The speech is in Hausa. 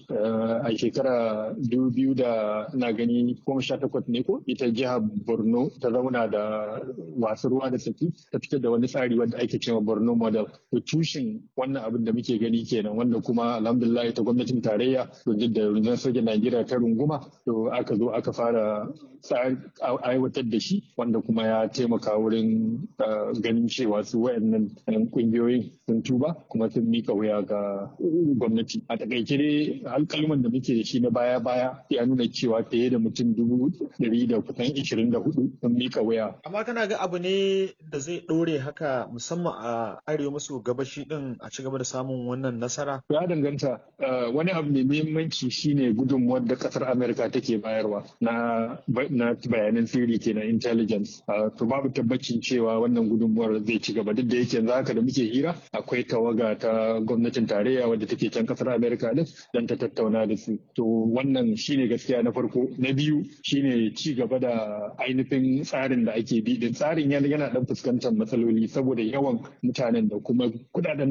a shekara biyu da na gani goma sha takwas ne ko ita jihar borno ta zauna da wasu ruwa da tsaki ta fitar da wani tsari wanda ake cewa borno model to tushen wannan abin da muke gani kenan wanda kuma alhamdulillah ta gwamnatin tarayya da rundunar sojan najeriya ta runguma to aka zo aka fara aiwatar da shi wanda kuma ya taimaka wurin ganin cewa su wayannan kungiyoyin sun tuba kuma sun mika wuya ga gwamnati a takaice dai alkalman da muke da shi na baya baya ya nuna cewa fiye da mutum dubu ɗari da kusan ishirin da hudu sun mika wuya. amma kana ga abu ne da zai ɗore haka musamman a arewa maso gabashi din a ci gaba da samun wannan nasara. ya danganta wani abu mai muhimmanci shine gudunmuwar da kasar amerika take bayarwa na na bayanan sirri kenan intelligence to babu tabbacin cewa wannan gudunmuwar zai ci gaba duk da yake yanzu haka da muke hira akwai tawaga ta gwamnatin tarayya wadda take can kasar amerika din dan ta tattauna da su to wannan shine gaskiya na farko na biyu shine ci gaba da ainihin tsarin da ake bi din tsarin yana dan fuskantar matsaloli saboda yawan mutanen da kuma kudaden